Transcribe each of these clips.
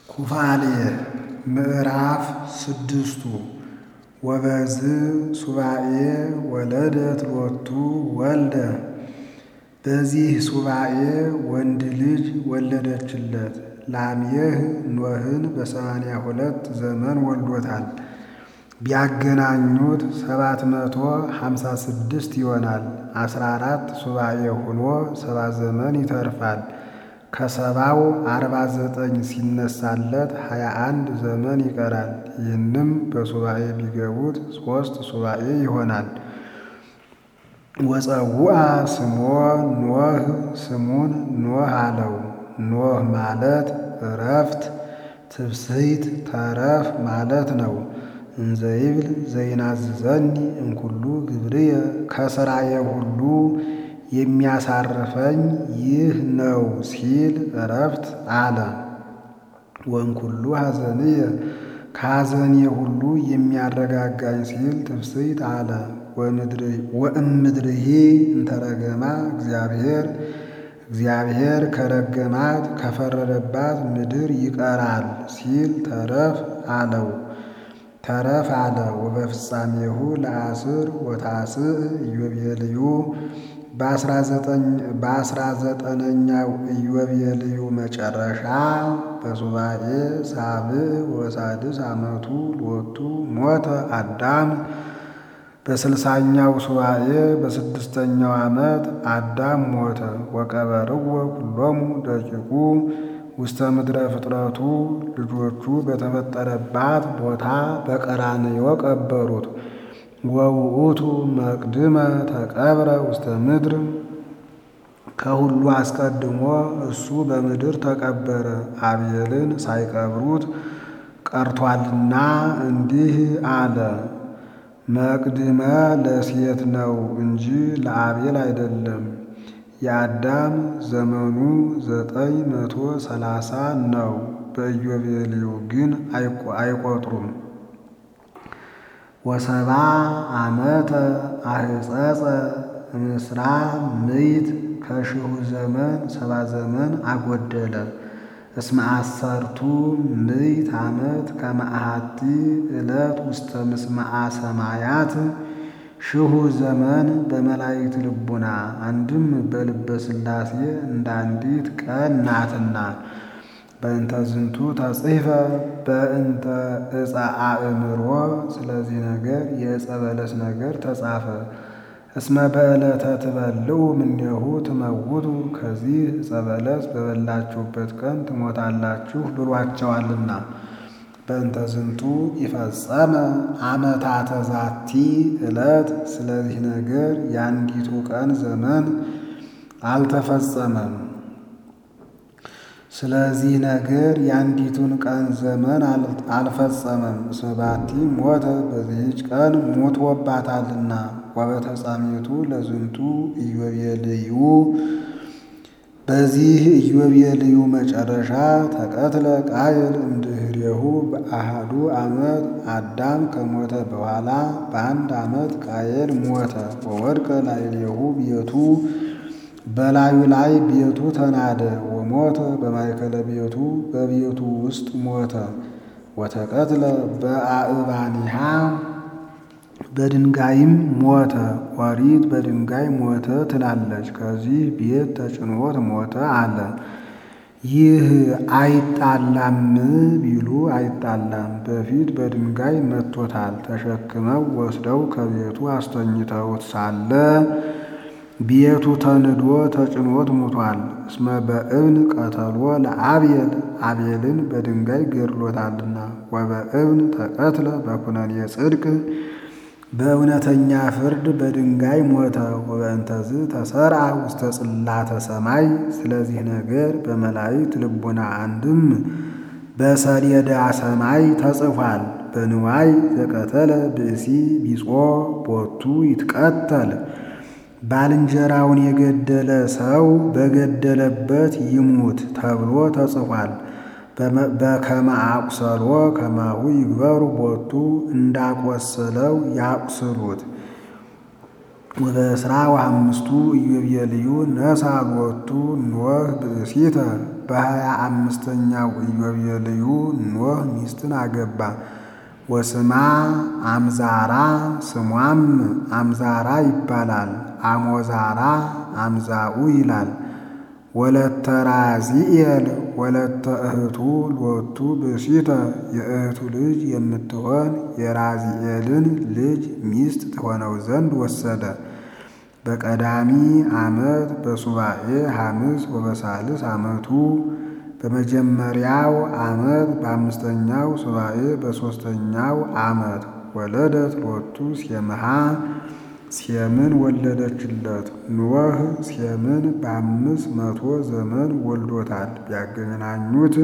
ኩፋሌ ምዕራፍ ስድስቱ ወበዝ ሱባኤ ወለደት ሎቱ ወልደ በዚህ ሱባኤ ወንድ ልጅ ወለደችለት። ላምየህ ኖህን በሰማንያ ሁለት ዘመን ወልዶታል። ቢያገናኙት ሰባት መቶ ሀምሳ ስድስት ይሆናል። አስራ አራት ሱባኤ ሆኖ ሰባ ዘመን ይተርፋል። ከሰባው አርባ ዘጠኝ ሲነሳለት ሀያ አንድ ዘመን ይቀራል። ይህንም በሱባኤ ቢገቡት ሦስት ሱባኤ ይሆናል። ወፀውአ ስሞ ኖህ ስሙን ኖህ አለው። ኖህ ማለት እረፍት፣ ትብስይት፣ ተረፍ ማለት ነው። እንዘይብል ዘይናዝዘኒ እምኩሉ ግብርየ ከሥራዬ ሁሉ የሚያሳርፈኝ ይህ ነው ሲል እረፍት አለ። ወእምኩሉ ሐዘንየ ከሐዘኔ ሁሉ የሚያረጋጋኝ ሲል ትብስይት አለ። ወእምድርሂ እንተረገማ እግዚአብሔር እግዚአብሔር ከረገማት ከፈረደባት ምድር ይቀራል ሲል ተረፍ አለው። ተረፍ አለ። ወበፍጻሜሁ ለአስር ወታስዕ ኢዮቤልዩ በአስራ ዘጠነኛው ኢዮቤልዩ መጨረሻ በሱባኤ ሳብዕ ወሳድስ ዓመቱ ሎቱ ሞተ አዳም በስልሳኛው ሱባኤ በስድስተኛው ዓመት አዳም ሞተ። ወቀበርዎ ኩሎሙ ደቂቁ ውስተ ምድረ ፍጥረቱ ልጆቹ በተፈጠረባት ቦታ በቀራንዮ ቀበሩት። ወውእቱ መቅድመ ተቀብረ ውስተ ምድር ከሁሉ አስቀድሞ እሱ በምድር ተቀበረ። አቤልን ሳይቀብሩት ቀርቷልና እንዲህ አለ። መቅድመ ለሴት ነው እንጂ ለአቤል አይደለም። የአዳም ዘመኑ ዘጠኝ መቶ ሰላሳ ነው። በኢዮቤልዩ ግን አይቆጥሩም። ወሰባ ዓመተ አህጸጸ ምስራ ምይት ከሺሁ ዘመን ሰባ ዘመን አጎደለ። እስመ አሰርቱ ምይት ዓመት ከመ አሐቲ ዕለት ውስተ ምስማዓ ሰማያት ሺሁ ዘመን በመላእክት ልቡና አንድም በልበ ሥላሴ እንደ አንዲት ቀን ናትና። በእንተ ዝንቱ ተጽሕፈ በእንተ ዕፀ አእምሮ ስለዚህ ነገር የዕፀ በለስ ነገር ተጻፈ። እስመ በዕለተ ትበልዑ እምኔሁ ትመውቱ ከዚህ ዕፀ በለስ በበላችሁበት ቀን ትሞታላችሁ ብሏቸዋልና። በእንተ ዝንቱ ይፈጸመ ዓመታተ ዛቲ ዕለት ስለዚህ ነገር የአንዲቱ ቀን ዘመን አልተፈጸመም። ስለዚህ ነገር የአንዲቱን ቀን ዘመን አልፈጸመም። እስመ ባቲ ሞተ በዚህች ቀን ሞቶባታልና። ወበተጻሜቱ ለዝንቱ ኢዮቤልዩ በዚህ ኢዮቤልዩ መጨረሻ ተቀትለ ቃየል እምድኅሬሁ በአሃዱ ዓመት አዳም ከሞተ በኋላ በአንድ ዓመት ቃየል ሞተ። ወወድቀ ላዕሌሁ ቤቱ በላዩ ላይ ቤቱ ተናደ። ወሞተ በማእከለ ቤቱ በቤቱ ውስጥ ሞተ። ወተቀትለ በአእባኒሃ በድንጋይም ሞተ። ኦሪት በድንጋይ ሞተ ትላለች። ከዚህ ቤት ተጭኖት ሞተ አለ። ይህ አይጣላም ቢሉ አይጣላም። በፊት በድንጋይ መቶታል። ተሸክመው ወስደው ከቤቱ አስተኝተውት ሳለ ቤቱ ተንዶ ተጭኖት ሙቷል። እስመ በእብን ቀተሎ ለአብየል አቤልን በድንጋይ ገድሎታልና። ወበእብን ተቀትለ በኩነኔ ጽድቅ በእውነተኛ ፍርድ በድንጋይ ሞተ። ወበእንተዝ ተሰርዐ ውስተ ጽላተ ሰማይ ስለዚህ ነገር በመላእክት ልቡና አንድም በሰሌዳ ሰማይ ተጽፏል። በንዋይ ዘቀተለ ብእሲ ቢጾ ቦቱ ይትቀተል ባልንጀራውን የገደለ ሰው በገደለበት ይሙት ተብሎ ተጽፏል። በከመ አቁሰሎ ከማሁ ይግበሩ ቦቱ እንዳቆሰለው ያቁስሉት። ወበእስራ ወአምስቱ ኢዮቤልዩ ነሣ ሎቱ ኖህ ብእሲተ በሀያ አምስተኛው ኢዮቤልዩ ኖህ ሚስትን አገባ። ወስማ አምዛራ ስሟም አምዛራ ይባላል። አሞዛራ አምዛኡ ይላል። ወለተ ራዚኤል ወለተ እህቱ ሎቱ ብእሲተ የእህቱ ልጅ የምትሆን የራዚኤልን ልጅ ሚስት ትሆነው ዘንድ ወሰደ። በቀዳሚ ዓመት በሱባኤ ሐምስ ወበሳልስ ዓመቱ በመጀመሪያው ዓመት በአምስተኛው ሱባኤ በሦስተኛው ዓመት ወለደት ሎቱ ሴምሃ ሴምን ወለደችለት። ኖህ ሴምን በአምስት መቶ ዘመን ወልዶታል። ቢያገናኙት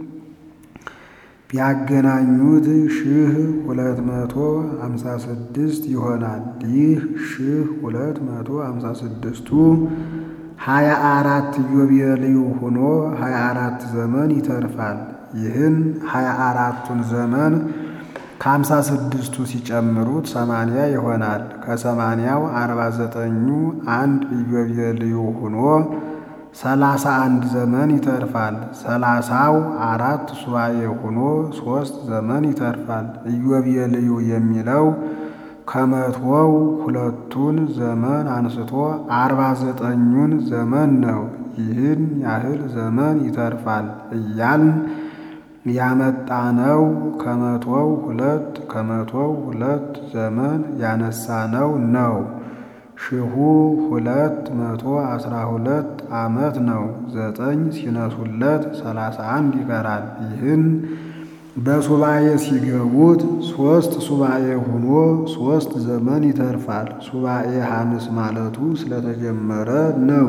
ቢያገናኙት ሺህ ሁለት መቶ ሃምሳ ስድስት ይሆናል። ይህ ሺህ ሁለት መቶ ሃምሳ ስድስቱ ሀያ አራት ኢዮቤልዩ ሆኖ ሀያ አራት ዘመን ይተርፋል። ይህን ሀያ አራቱን ዘመን ከሀምሳ ስድስቱ ሲጨምሩት ሰማንያ ይሆናል። ከሰማንያው አርባ ዘጠኙ አንድ ኢዮቤልዩ ሆኖ ሰላሳ አንድ ዘመን ይተርፋል። ሰላሳው አራት ሱባኤ ሆኖ ሦስት ዘመን ይተርፋል። ኢዮቤልዩ የሚለው ከመቶው ሁለቱን ዘመን አንስቶ አርባ ዘጠኙን ዘመን ነው። ይህን ያህል ዘመን ይተርፋል እያልን ያመጣነው ከመቶው ሁለት ከመቶው ሁለት ዘመን ያነሳነው ነው። ሺሁ ሁለት መቶ አስራ ሁለት ዓመት ነው። ዘጠኝ ሲነሱለት ሰላሳ አንድ ይቀራል። ይህን በሱባኤ ሲገቡት ሦስት ሱባኤ ሆኖ ሦስት ዘመን ይተርፋል። ሱባኤ ሐምስ ማለቱ ስለተጀመረ ነው።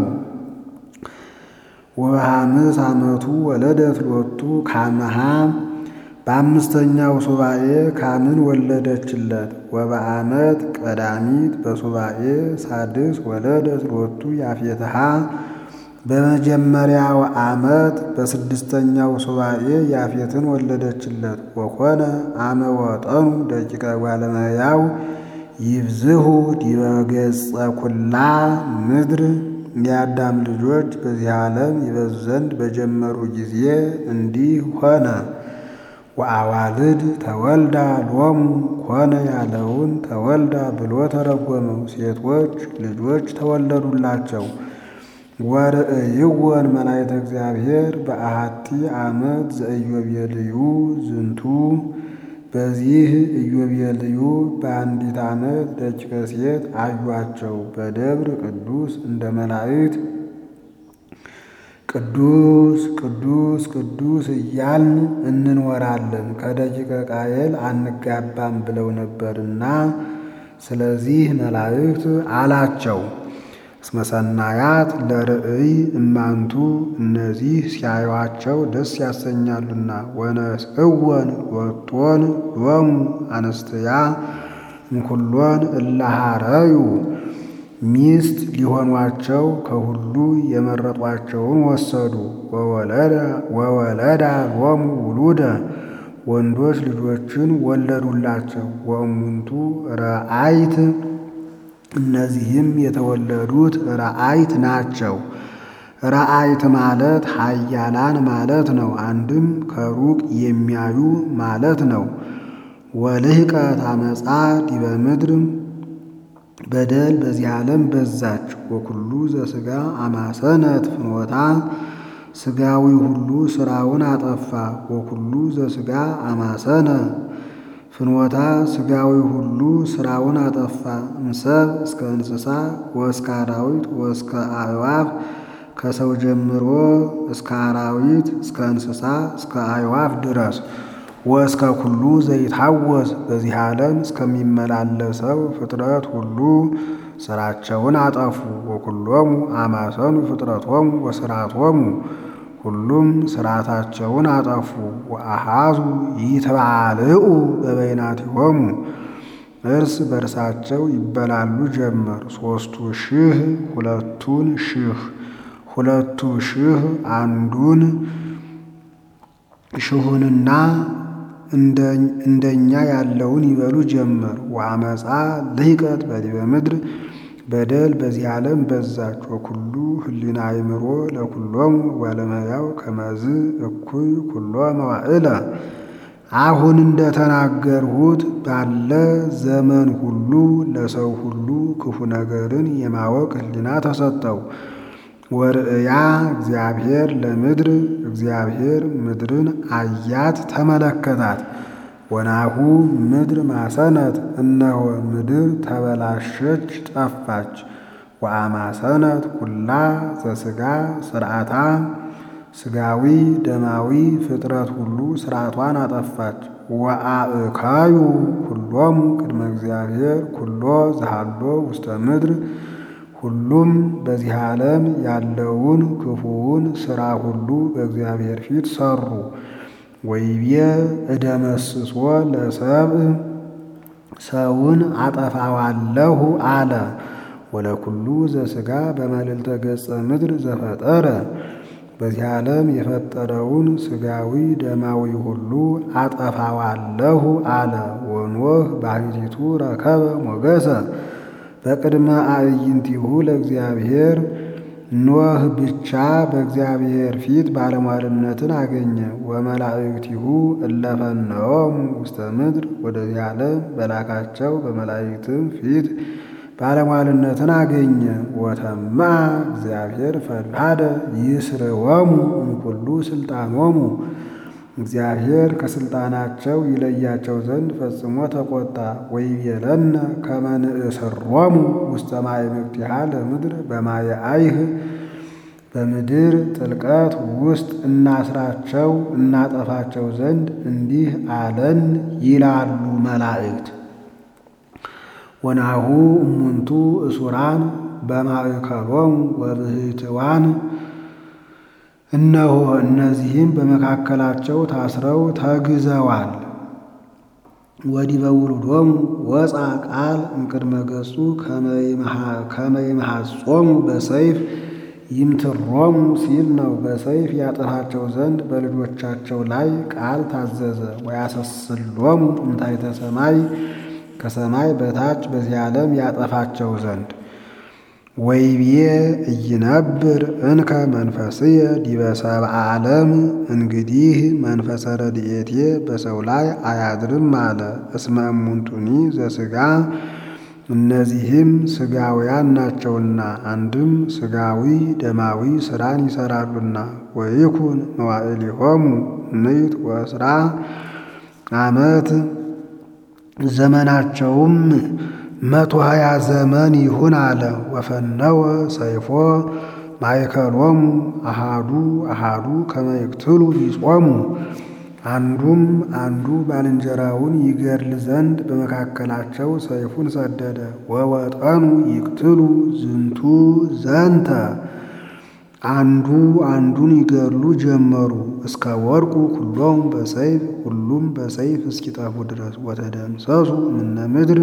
ወበሐምስ ዓመቱ ወለደት ሎቱ ካመሃ በአምስተኛው ሱባኤ ካምን ወለደችለት። ወበዓመት ቀዳሚት በሱባኤ ሳድስ ወለደት ሎቱ ያፌትሃ በመጀመሪያው ዓመት በስድስተኛው ሱባኤ ያፌትን ወለደችለት። ወኮነ አመ ወጠኑ ደቂቀ ጓለመያው ይብዝሁ ዲበ ገጸ ኩላ ምድር የአዳም ልጆች በዚህ ዓለም ይበዙ ዘንድ በጀመሩ ጊዜ እንዲህ ሆነ። ወአዋልድ ተወልዳ ሎሙ ኮነ ያለውን ተወልዳ ብሎ ተረጎመው። ሴቶች ልጆች ተወለዱላቸው። ወርእይወን መላእክተ እግዚአብሔር በአሐቲ ዓመት ዘኢዮቤልዩ ዝንቱ በዚህ ኢዮቤልዩ በአንዲት ዓመት ደቂቀ ሴት አዩአቸው። በደብር ቅዱስ እንደ መላእክት ቅዱስ ቅዱስ ቅዱስ እያልን እንኖራለን ከደቂቀ ቃየል አንጋባም ብለው ነበርና፣ ስለዚህ መላእክት አላቸው እስመ ሰናያት ለርእይ እማንቱ እነዚህ ሲያዩአቸው ደስ ያሰኛሉና። ወነስእወን ወጦን ሎሙ አንስትያ እምኩሎን እላሃረዩ ሚስት ሊሆኗቸው ከሁሉ የመረጧቸውን ወሰዱ። ወወለዳ ሎሙ ውሉደ ወንዶች ልጆችን ወለዱላቸው። ወእሙንቱ ረአይት እነዚህም የተወለዱት ረአይት ናቸው። ረአይት ማለት ኃያላን ማለት ነው። አንድም ከሩቅ የሚያዩ ማለት ነው። ወልህቀት አመፃ ዲበ ምድር በደል በዚህ ዓለም በዛች። ወኩሉ ዘሥጋ አማሰነት ፍኖታ ሥጋዊ ሁሉ ሥራውን አጠፋ። ወኩሉ ዘሥጋ አማሰነ ፍኖታ ሥጋዊ ሁሉ ሥራውን አጠፋ። እምሰብ እስከ እንስሳ ወእስከ አራዊት ወእስከ አዕዋፍ ከሰው ጀምሮ እስከ አራዊት እስከ እንስሳ እስከ አዕዋፍ ድረስ ወእስከ ኩሉ ዘይታወስ በዚህ ዓለም እስከሚመላለሰው ፍጥረት ሁሉ ሥራቸውን አጠፉ። ወኩሎሙ አማሰኑ ፍጥረቶሙ ወሥራቶሙ ሁሉም ሥርዓታቸውን አጠፉ። ወአሃዙ ይትባልዑ በበይናቲሆሙ እርስ በርሳቸው ይበላሉ ጀመር። ሦስቱ ሺህ ሁለቱን ሺህ ሁለቱ ሺህ አንዱን ሺሁንና እንደኛ ያለውን ይበሉ ጀመር። ወአመፃ ልህቀት በዲበ ምድር በደል በዚህ ዓለም በዛች። ወኩሉ ህሊና አይምሮ ለኩሎሙ ወለመያው ከመዝ እኩይ ኩሎ መዋዕለ አሁን እንደተናገርሁት ባለ ዘመን ሁሉ ለሰው ሁሉ ክፉ ነገርን የማወቅ ህሊና ተሰጠው። ወርእያ እግዚአብሔር ለምድር እግዚአብሔር ምድርን አያት ተመለከታት። ወናሁ ምድር ማሰነት እነሆ ምድር ተበላሸች ጠፋች። ወአማሰነት ኩላ ዘሥጋ ስርዓታ ስጋዊ ደማዊ ፍጥረት ሁሉ ስርዓቷን አጠፋች። ወአእካዩ ኩሎሙ ቅድመ እግዚአብሔር ኩሎ ዘሃሎ ውስተ ምድር ሁሉም በዚህ ዓለም ያለውን ክፉውን ሥራ ሁሉ በእግዚአብሔር ፊት ሰሩ። ወይቤ እደመስሶ ለሰብእ ሰውን አጠፋዋለሁ አለ። ወለኩሉ ዘሥጋ በመልዕልተ ገጸ ምድር ዘፈጠረ በዚህ ዓለም የፈጠረውን ሥጋዊ ደማዊ ሁሉ አጠፋዋለሁ አለ። ወኖህ ባሕቲቱ ረከበ ሞገሰ በቅድመ አዕይንቲሁ ለእግዚአብሔር ኖህ ብቻ በእግዚአብሔር ፊት ባለሟልነትን አገኘ። ወመላእክቲሁ እለፈነወሙ ውስተ ምድር ወደዚህ ዓለም በላካቸው በመላእክትም ፊት ባለሟልነትን አገኘ። ወተማ እግዚአብሔር ፈድሃደ ይስርወሙ እምኩሉ ስልጣኖሙ እግዚአብሔር ከስልጣናቸው ይለያቸው ዘንድ ፈጽሞ ተቆጣ። ወይቤለነ ከመ ንእስሮሙ ውስተ ማዕበቅቲሃ ለምድር በማየ አይህ በምድር ጥልቀት ውስጥ እናስራቸው እናጠፋቸው ዘንድ እንዲህ አለን ይላሉ መላእክት። ወናሁ እሙንቱ እሱራን በማእከሎሙ ወብህትዋን እነሆ እነዚህም በመካከላቸው ታስረው ተግዘዋል። ወዲበ ውሉዶሙ ወፃ ቃል እምቅድመ ገጹ ከመ ይምሐጾሙ በሰይፍ ይምትሮሙ ሲል ነው። በሰይፍ ያጠፋቸው ዘንድ በልጆቻቸው ላይ ቃል ታዘዘ። ወያሰስሎሙ እምታሕተ ሰማይ ከሰማይ በታች በዚህ ዓለም ያጠፋቸው ዘንድ ወይቤ እይነብር እንከ መንፈስየ ዲበ ሰብአ ዓለም እንግዲህ መንፈሰ ረድኤቴ በሰው ላይ አያድርም አለ። እስመ እሙንቱኒ ዘሥጋ እነዚህም ሥጋውያን ናቸውና አንድም ሥጋዊ ደማዊ ሥራን ይሠራሉና። ወይኩን መዋዕሊሆሙ ምዕት ወእስራ ዓመት ዘመናቸውም መቶ ሀያ ዘመን ይሁን አለ። ወፈነወ ሰይፎ ማእከሎሙ አሃዱ አሃዱ ከመ ይቅትሉ ይጾሙ አንዱም አንዱ ባልንጀራውን ይገድል ዘንድ በመካከላቸው ሰይፉን ሰደደ። ወወጠኑ ይቅትሉ ዝንቱ ዘንተ አንዱ አንዱን ይገድሉ ጀመሩ። እስከ ወርቁ ኩሎም በሰይፍ ሁሉም በሰይፍ እስኪጠፉ ድረስ ወተደምሰሱ እምነ ምድር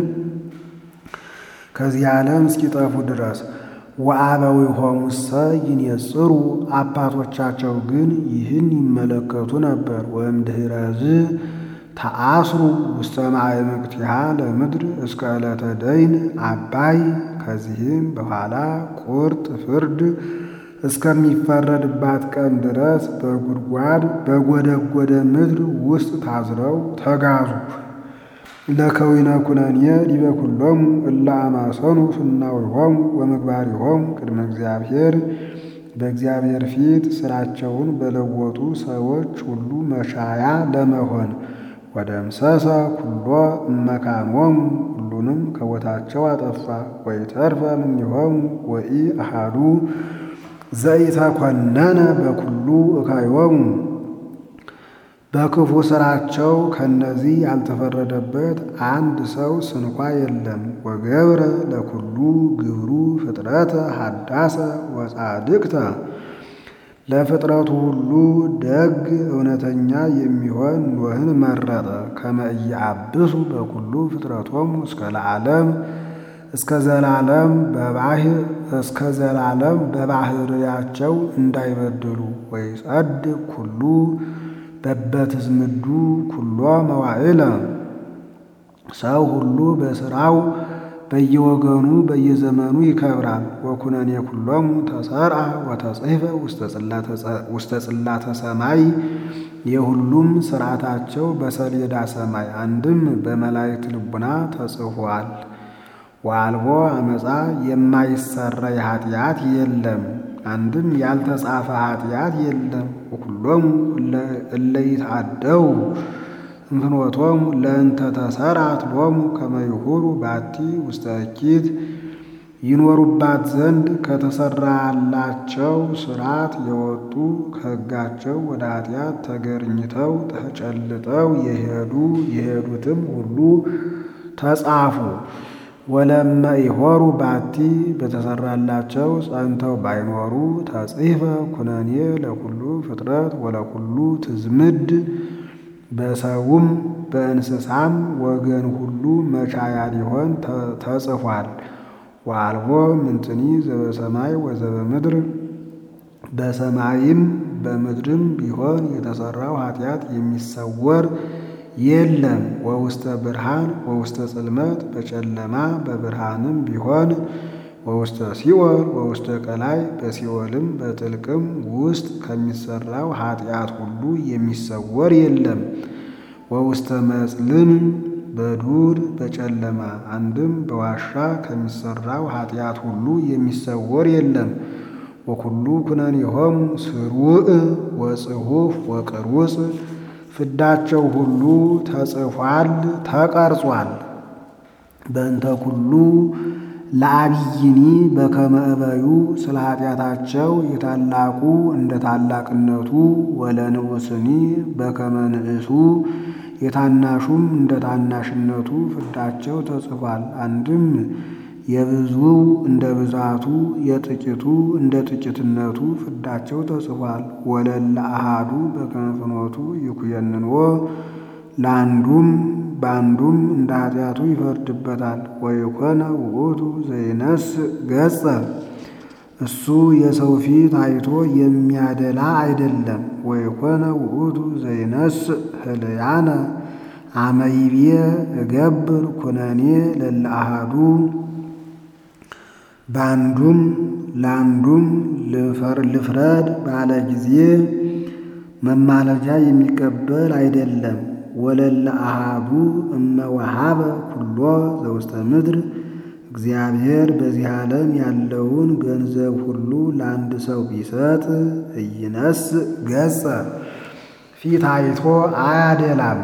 ከዚህ ዓለም እስኪጠፉ ድረስ ወአበዊሆሙሰ ይንጽሩ አባቶቻቸው ግን ይህን ይመለከቱ ነበር። ወእምድኅረዝ ተአስሩ ውስተ ማዕበቅቲሃ ለምድር እስከ ዕለተ ደይን አባይ ከዚህም በኋላ ቁርጥ ፍርድ እስከሚፈረድባት ቀን ድረስ በጉድጓድ በጎደጎደ ምድር ውስጥ ታዝረው ተጋዙ። ለከዊነ ኩነኔ ዲበ ኩሎሙ እለ አማሰኑ ፍናዊሆሙ ወምግባሪሆሙ ቅድመ እግዚአብሔር በእግዚአብሔር ፊት ሥራቸውን በለወጡ ሰዎች ሁሉ መሻያ ለመሆን ወደምሰሰ ኩሎ እመካኖሙ ሁሉንም ከቦታቸው አጠፋ። ወይተርፈ እምኔሆሙ ወኢ አሃዱ ዘኢተኮነነ በኩሉ እካዮሙ በክፉ ሥራቸው ከነዚህ ያልተፈረደበት አንድ ሰው ስንኳ የለም። ወገብረ ለኩሉ ግብሩ ፍጥረተ ሀዳሰ ወጻድቅተ ለፍጥረቱ ሁሉ ደግ እውነተኛ የሚሆን ኖህን መረጠ። ከመ ኢያብሱ በኩሉ ፍጥረቶሙ እስከ ለዓለም እስከ ዘላለም በባህር እስከ ዘላለም በባህርያቸው እንዳይበድሉ ወይጸድቅ ኩሉ በበትዝምዱ ኩሎ መዋዕለ ሰው ሁሉ በሥራው በየወገኑ በየዘመኑ ይከብራል። ወኩነኔ ኩሎሙ ተሰርአ ወተጽሕፈ ውስተ ጽላተ ሰማይ የሁሉም ሥርዓታቸው በሰሌዳ ሰማይ አንድም በመላእክት ልቡና ተጽፏል። ወአልቦ አመፃ የማይሰረይ ኃጢአት የለም። አንድም ያልተጻፈ ኃጢአት የለም። ወኩሎሙ እለ ይትዓደው እንፍኖቶሙ ለእንተ ተሰርዐት ሎሙ ከመ ይሁሩ ባቲ ውስተ እኪት ይኖሩባት ዘንድ ከተሰራላቸው ሥርዓት የወጡ ከሕጋቸው ወደ ኃጢአት ተገርኝተው ተጨልጠው የሄዱ የሄዱትም ሁሉ ተጻፉ። ወለመ ይሆሩ ባቲ በተሰራላቸው ጸንተው ባይኖሩ ተጽሕፈ ኩነኔ ለኩሉ ፍጥረት ወለኩሉ ትዝምድ በሰውም በእንስሳም ወገን ሁሉ መቻያ ሊሆን ተጽፏል። ወአልቦ ምንትኒ ዘበሰማይ ወዘበምድር በሰማይም በምድርም ቢሆን የተሰራው ኃጢአት የሚሰወር የለም። ወውስተ ብርሃን ወውስተ ጽልመት በጨለማ በብርሃንም ቢሆን ወውስተ ሲኦል ወውስተ ቀላይ በሲኦልም በጥልቅም ውስጥ ከሚሰራው ኃጢአት ሁሉ የሚሰወር የለም። ወውስተ መጽልም በዱር በጨለማ አንድም በዋሻ ከሚሰራው ኃጢአት ሁሉ የሚሰወር የለም። ወኩሉ ኩነኔሆሙ ስሩዕ ወጽሑፍ ወቅሩጽ ፍዳቸው ሁሉ ተጽፏል ተቀርጿል። በእንተ ኩሉ ለአብይኒ በከመ እበዩ ስለ ኃጢአታቸው የታላቁ እንደ ታላቅነቱ ወለንዑስኒ በከመ ንዕሱ የታናሹም እንደ ታናሽነቱ ፍዳቸው ተጽፏል። አንድም የብዙ እንደ ብዛቱ የጥቂቱ እንደ ጥቂትነቱ ፍዳቸው ተጽፏል። ወለለ አሃዱ በከመ ፍኖቱ ይኩየንንዎ ለአንዱም በአንዱም እንደ ኃጢአቱ ይፈርድበታል። ወይኮነ ውእቱ ዘይነስ ገጸ እሱ የሰው ፊት አይቶ የሚያደላ አይደለም። ወይኮነ ውእቱ ዘይነስ ህልያነ አመይቤ እገብር ኩነኔ ለለ አሃዱ በአንዱም ለአንዱም ልፍረድ ባለ ጊዜ መማለጃ የሚቀበል አይደለም። ወለለ አሃዱ እመወሃበ ኩሎ ዘውስተ ምድር እግዚአብሔር በዚህ ዓለም ያለውን ገንዘብ ሁሉ ለአንድ ሰው ቢሰጥ እይነስ ገጸ ፊት አይቶ አያደላም፣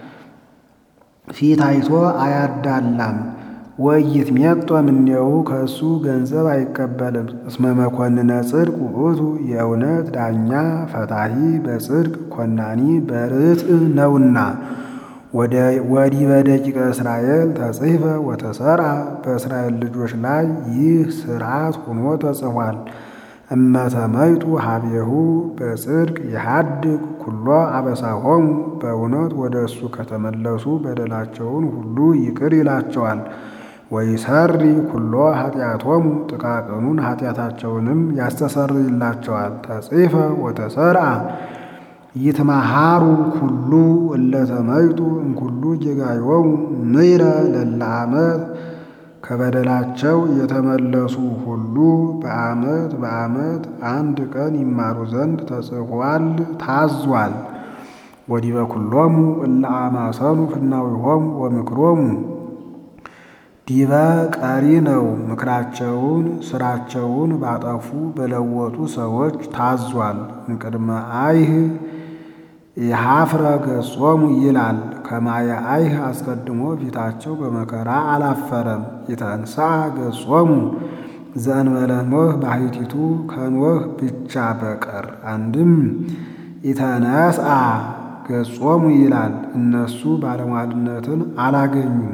ፊት አይቶ አያዳላም። ወይት ሜጦ እምኔው ከእሱ ገንዘብ አይቀበልም። እስመ መኮንነ ጽድቅ ውእቱ የእውነት ዳኛ ፈታሂ በጽድቅ ኮናኒ በርትዕ ነውና። ወዲህ በደቂቀ እስራኤል ተጽሕፈ ወተሰርዐ በእስራኤል ልጆች ላይ ይህ ሥርዓት ሆኖ ተጽፏል። እመተመይጡ ሀቤሁ በጽድቅ የሃድግ ኩሎ አበሳሆሙ በእውነት ወደ እሱ ከተመለሱ በደላቸውን ሁሉ ይቅር ይላቸዋል። ወይሰሪ ኩሎ ኃጢአቶሙ ጥቃቅኑን ኃጢአታቸውንም ያስተሰርይላቸዋል። ተጽሕፈ ወተሰርዐ ይትመሃሩ ኩሉ እለተመይጡ እምኩሉ ጌጋዮሙ ምይረ ለለ ዓመት ከበደላቸው የተመለሱ ሁሉ በዓመት በዓመት አንድ ቀን ይማሩ ዘንድ ተጽፏል ታዟል። ወዲበ ኩሎሙ እለ አማሰኑ ፍናዊሆሙ ወምክሮሙ ዲበ ቀሪ ነው። ምክራቸውን ስራቸውን ባጠፉ በለወጡ ሰዎች ታዟል። እንቅድመ አይህ የሀፍረ ገጾሙ ይላል። ከማየ አይህ አስቀድሞ ፊታቸው በመከራ አላፈረም። የተንሥአ ገጾሙ ዘእንበለ ኖህ ባሕቲቱ ከኖህ ብቻ በቀር አንድም ኢተነስአ ገጾሙ ይላል። እነሱ ባለሟልነትን አላገኙም።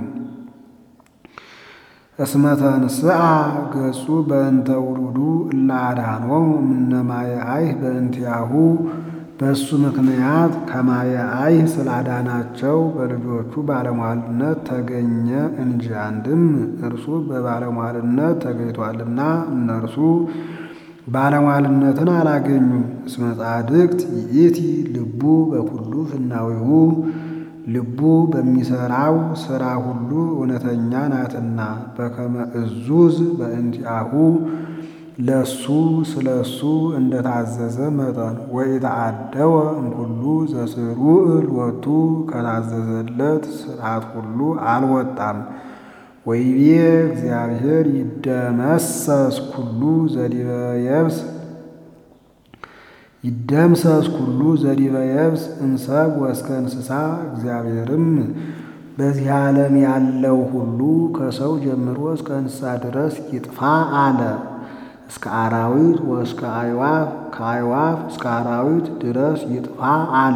እስመ ተንሥአ ገጹ በእንተ ውሉዱ እለ አድኀኖሙ እምነ ማየ አይህ በእንቲአሁ በእሱ ምክንያት ከማየ አይህ ስላዳናቸው በልጆቹ ባለሟልነት ተገኘ እንጂ። አንድም እርሱ በባለሟልነት ተገኝቷልና እነርሱ ባለሟልነትን አላገኙም። እስመ ጻድቅት ይእቲ ልቡ በኩሉ ፍናዊሁ ልቡ በሚሰራው ሥራ ሁሉ እውነተኛ ናትና በከመ እዙዝ በእንቲአሁ ለሱ ስለ እሱ እንደታዘዘ መጠን ወኢተአደወ እምኩሉ ዘስሩዕ ሎቱ ከታዘዘለት ሥርዓት ሁሉ አልወጣም። ወይቤ እግዚአብሔር ይደመሰስ ኩሉ ዘዲበ የብስ ይደምሰስ ኩሉ ዘዲበ የብስ እምሰብ ወእስከ እንስሳ። እግዚአብሔርም በዚህ ዓለም ያለው ሁሉ ከሰው ጀምሮ እስከ እንስሳ ድረስ ይጥፋ አለ። እስከ አራዊት ወእስከ አዕዋፍ ከአዕዋፍ እስከ አራዊት ድረስ ይጥፋ አለ።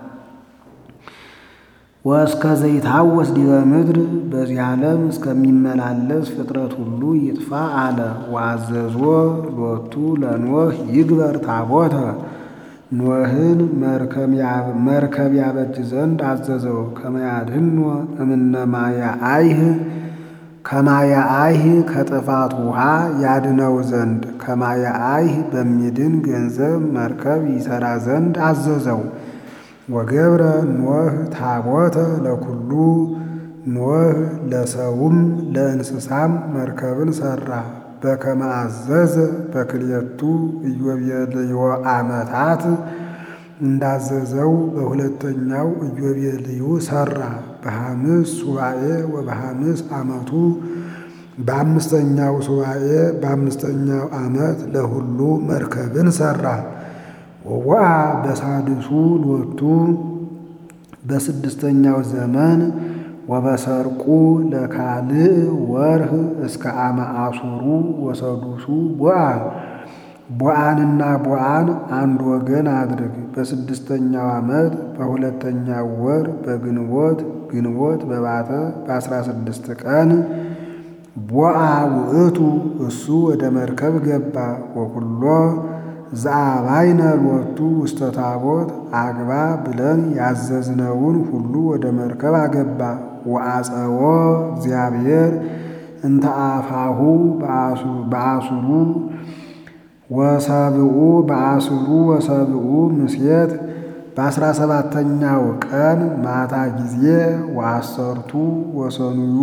ወእስከ ዘይታወስ ዲበ ምድር በዚህ ዓለም እስከሚመላለስ ፍጥረት ሁሉ ይጥፋ አለ። ወአዘዞ ሎቱ ለኖህ ይግበር ታቦተ ኖህን መርከብ ያበጅ ዘንድ አዘዘው። ከመያድህኖ እምነ ማየ አይህ ከማየ አይህ ከጥፋት ውሃ ያድነው ዘንድ ከማየ አይህ በሚድን ገንዘብ መርከብ ይሠራ ዘንድ አዘዘው። ወገብረ ኖህ ታቦተ ለኩሉ ኖህ ለሰውም ለእንስሳም መርከብን ሠራ። በከመ አዘዘ በክልኤቱ ኢዮቤልዩ ዓመታት እንዳዘዘው በሁለተኛው ኢዮቤልዩ ሠራ። በሐምስ ሱባኤ ወበሐምስ ዓመቱ በአምስተኛው ሱባኤ በአምስተኛው ዓመት ለሁሉ መርከብን ሠራ። ወወአ በሳድሱ ሎቱ በስድስተኛው ዘመን ወበሰርቁ ለካልእ ወርህ እስከ አመ አሱሩ ወሰዱሱ ቦአ ቦአንና ቦአን አንድ ወገን አድርግ። በስድስተኛው ዓመት በሁለተኛው ወር በግንቦት ግንቦት በባተ በአስራ ስድስት ቀን ቦአ ውእቱ እሱ ወደ መርከብ ገባ። ወኩሎ ዘአባይነ ሎቱ ውስተ ታቦት አግባ ብለን ያዘዝነውን ሁሉ ወደ መርከብ አገባ። ወአጸወ እግዚአብሔር እንተ አፋሁ በአሱሩ ወሰብኡ በአስሩ ወሰብኡ ምስየት በአስራ ሰባተኛው ቀን ማታ ጊዜ ወአሰርቱ ወሰኑዩ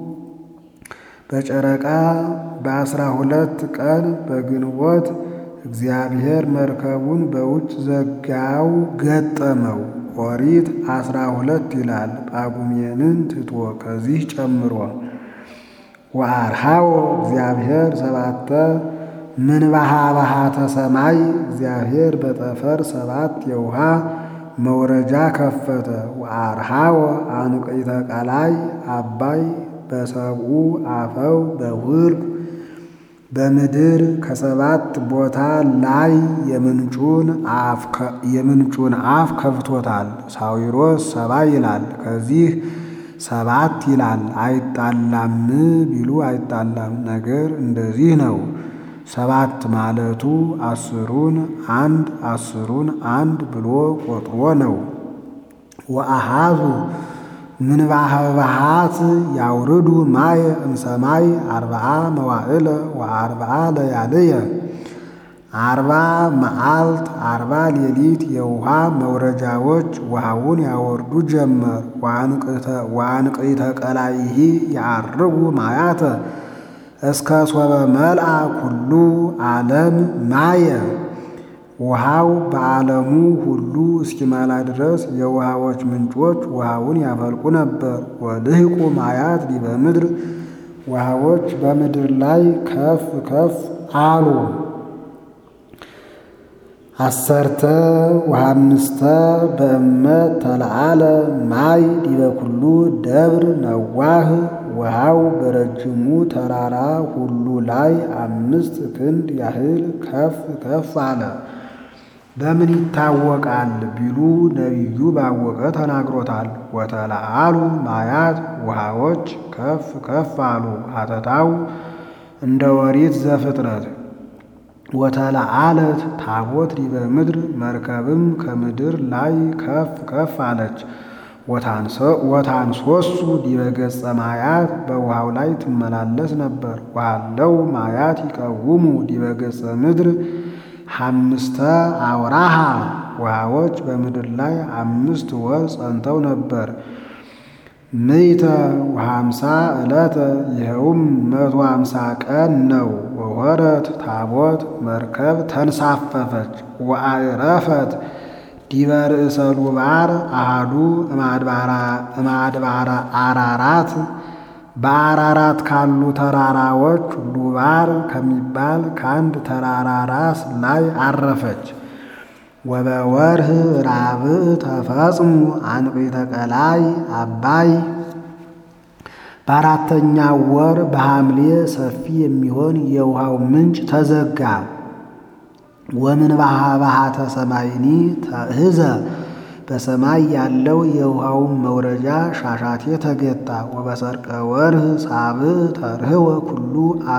በጨረቃ በአስራ ሁለት ቀን በግንቦት እግዚአብሔር መርከቡን በውጭ ዘጋው ገጠመው። ኦሪት አስራ ሁለት ይላል ጳጉሜንን ትቶ ከዚህ ጨምሮ ወአርሃዎ እግዚአብሔር ሰባተ ምንባሃ ባሃተ ሰማይ እግዚአብሔር በጠፈር ሰባት የውሃ መውረጃ ከፈተ። ወአርሃዎ አንቅዕተ ቀላይ አባይ በሰብኡ አፈው በውርቅ በምድር ከሰባት ቦታ ላይ የምንጩን አፍ ከፍቶታል። ሳዊሮስ ሰባ ይላል ከዚህ ሰባት ይላል። አይጣላም ቢሉ አይጣላም፣ ነገር እንደዚህ ነው። ሰባት ማለቱ አስሩን አንድ አስሩን አንድ ብሎ ቆጥሮ ነው። ወአሃዙ ምንባህ ባሃት ያውርዱ ማየ እምሰማይ አርብዓ መዋዕለ ወአርብዓ ለያልየ አርባ መዓልት አርባ ሌሊት የውሃ መውረጃዎች ውሃውን ያወርዱ ጀመር። ወአንቅዕተ ቀላይሂ ያዕርጉ ማያተ እስከ ሶበ መልአ ኩሉ ዓለም ማየ ውሃው በዓለሙ ሁሉ እስኪመላ ድረስ የውሃዎች ምንጮች ውሃውን ያፈልቁ ነበር። ወልህቁ ማያት ዲበ ምድር ውሃዎች በምድር ላይ ከፍ ከፍ አሉ። አሰርተ ወሃምስተ በእመት ተለዓለ ማይ ዲበ ኩሉ ደብር ነዋህ ውሃው በረጅሙ ተራራ ሁሉ ላይ አምስት ክንድ ያህል ከፍ ከፍ አለ። በምን ይታወቃል ቢሉ ነቢዩ ባወቀ ተናግሮታል። ወተለዓሉ ማያት ውሃዎች ከፍ ከፍ አሉ። ሀተታው እንደ ወሪት ዘፍጥረት ወተለዓለት ታቦት ዲበ ምድር መርከብም ከምድር ላይ ከፍ ከፍ አለች። ወታንሶሱ ዲበ ገጸ ማያት በውሃው ላይ ትመላለስ ነበር። ዋለው ማያት ይቀውሙ ዲበ ገጸ ምድር ሐምስተ አውራሃ ውሃዎች በምድር ላይ አምስት ወር ጸንተው ነበር። ምይተ ወሃምሳ ዕለተ ይኸውም መቶ ሃምሳ ቀን ነው። ወወረት ታቦት መርከብ ተንሳፈፈች ወአዕረፈት ዲበ ርእሰ ሉባር አሃዱ እማድባራ አራራት በአራራት ካሉ ተራራዎች ሉባር ከሚባል ከአንድ ተራራ ራስ ላይ አረፈች። ወበወርህ ራብዕ ተፈጽሙ አንቅዕተ ቀላይ አባይ በአራተኛው ወር በሐምሌ ሰፊ የሚሆን የውሃው ምንጭ ተዘጋ። ወምንባሃ ባሃተ ሰማይኒ ተእህዘ በሰማይ ያለው የውሃውን መውረጃ ሻሻቴ ተገታ። ወበሰርቀ ወርህ ሳብዕ ተርህወ ኩሉ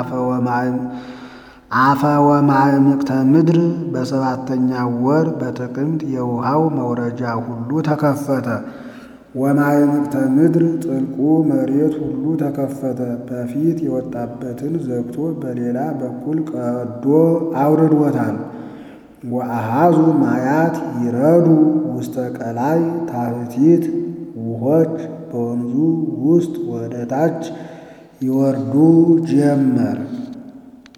አፈ ወማዕምቅተ ምድር በሰባተኛው ወር በጥቅምት የውሃው መውረጃ ሁሉ ተከፈተ። ወማዕምቅተ ምድር ጥልቁ መሬት ሁሉ ተከፈተ። በፊት የወጣበትን ዘግቶ በሌላ በኩል ቀዶ አውርዶታል። ወአሃዙ ማያት ይረዱ ውስተ ቀላይ ታሕቲት ውሆች በወንዙ ውስጥ ወደ ታች ይወርዱ ጀመር።